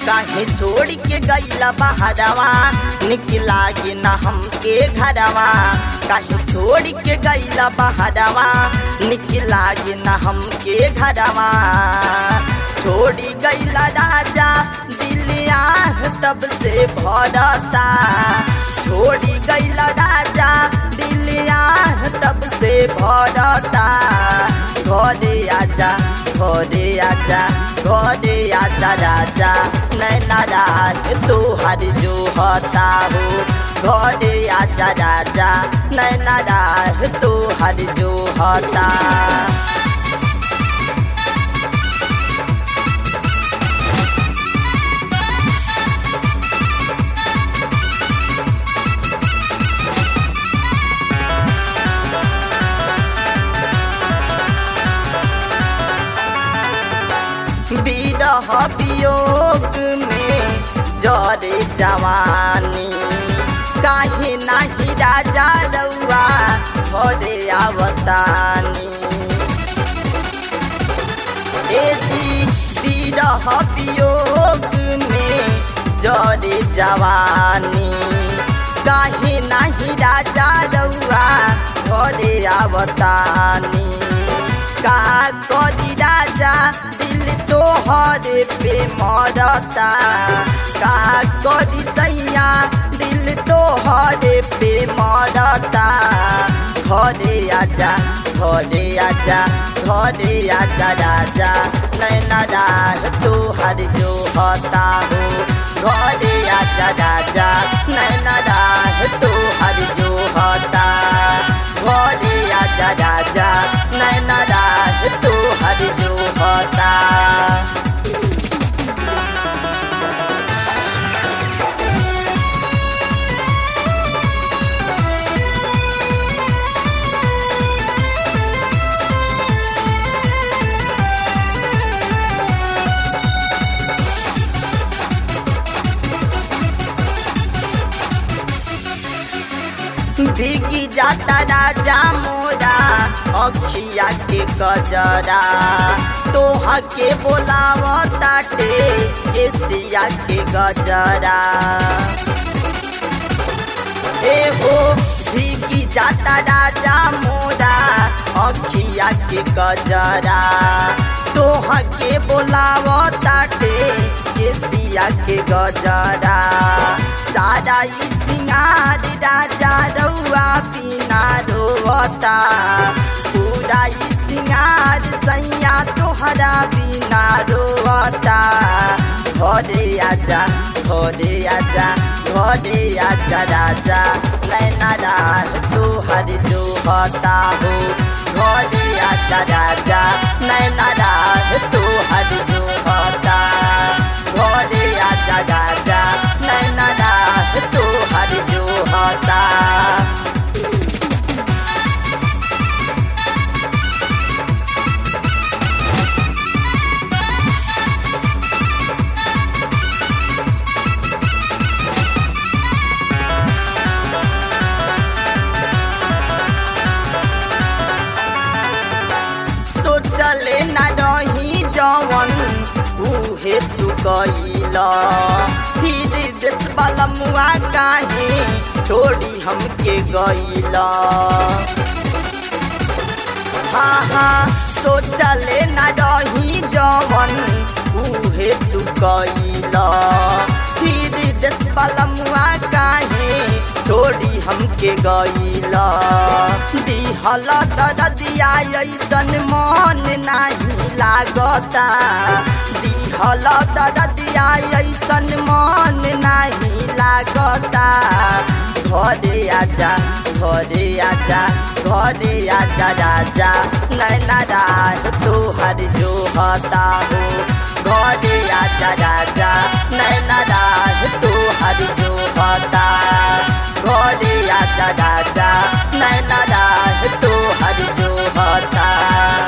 काहे छोड़ के गईला बहरवा निकला के न हमके घरवा काहे छोड़ के गईला बहरवा निकला के न हमके घरवा छोड़ी गईला राजा दिलिया तब से भरता छोड़ी गईला राजा दिलिया तब से भरता घरे आजा घरे आजा घरे आजा राजा नैना रात तोहर जो होता हो घरे आजा राजा नैना रात तोहर जो होता विरह वियोग में जरे जवानी काहे नाही राजा रउआ घरे आवतानी ए जी विरह वियोग में जरे जवानी काहे नाही राजा रउआ घरे आवतानी का करी राजा दिल तोहर पे मरता का करी सैया दिल तोहर पे मरता घरे आजा घरे आजा घरे आजा राजा नैना राह तोहर जो होता हो घरे आजा राजा नैना राह तोहर जो होता घरे आजा राजा नैना राह तोहर जो होता भीगी जाता राजा मोरा अखिया के कजरा तोहा के बोलावताटे एसिया के गजरा ए हो भीगी जाता राजा मोरा अखिया के गजरा तोहा के बोलावताटे एसिया के गजरा सारा ई सिंगार राजा रउआ बिना रोता पूरा ई सिंगार सैया तोहरा बिना रोता घरे आजा घरे आजा घरे आजा राजा नैना रात तोहर जो होता हो घरे आजा राजा नैना रात तोहर जो होता घरे आजा राजा नैना रात तोहर जो होता सोचले न रही जवन उहे तू कैला फिर देश वाला मुआ काहे छोड़ी हमके गईला हाँ हाँ सोचले न रही जवन उहे तू कैला फिर देश वाला मुआ काहे छोड़ी हमके गईला दिहल दरदिया ऐसन मन नाही लागता दिहल दरदिया ऐसन मन नाही लागता घरे आजा घरे आजा घरे आजा राजा नैना रात तोहर जो होता हो घरे आजा राजा नैना रात तोहर जो होता घरे आजा राजा नैना रात तोहर जो होता